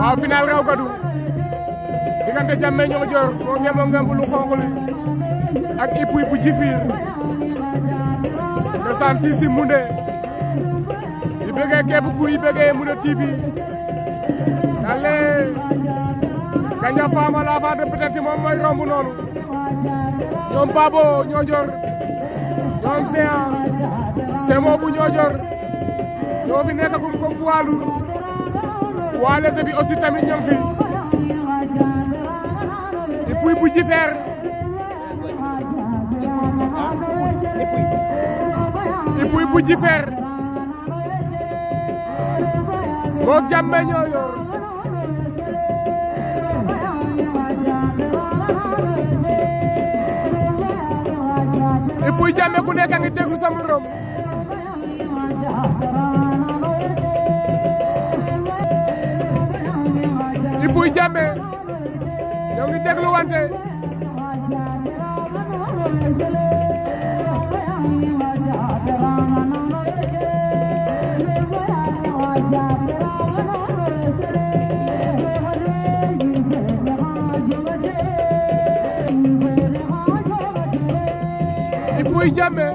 waaw final raw gadu diggante Jammeh Niodior moo ngemoo ngemb lu xonq li ak Ipuy bu Djifir ndeysaan fii si Moundé di bëggee képp kuy bëggee Moundé TV dalle Gandia Fama la fa de peut-être moom mooy romb noonu ñoom Babo Niodior ñoom Séan Semo bu Niodior ñoo fi nekkagum comme poids lourd poids léger bi aussi tamit ñoom fi Ipuy bu Djifir Ipuy bu Djifir moo Jammeh Niodior Ipuy Jammeh ku nekk a ngi déglu sa morom Ipuy Jammeh ñoo ngi déglu wante Ipuy Jammeh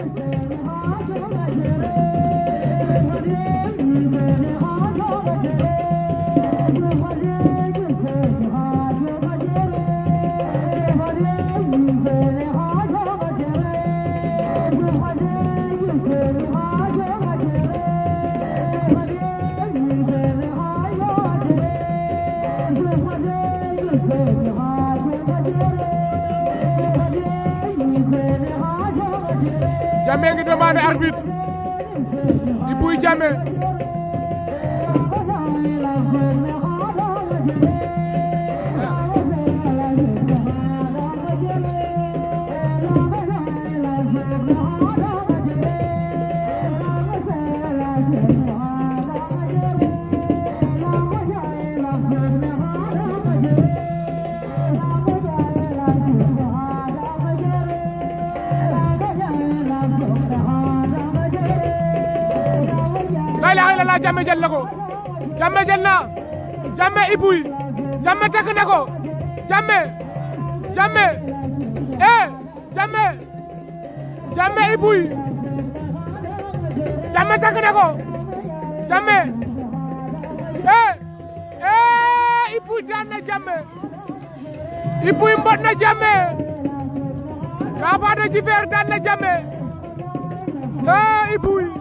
Jammeh ngi demandé arbitre Ipuy Jammeh la ilaha illallah Jammeh jël na ko Jammeh jël na Jammeh Ipuy Jammeh takk na ko Jammeh Jammeh eh Jammeh Jammeh Ipuy Jammeh takk na ko Jammeh eh eh Ipuy daan na Jammeh Ipuy mbot na Jammeh Kafa de Djifir daan na Jammeh eh Ipuy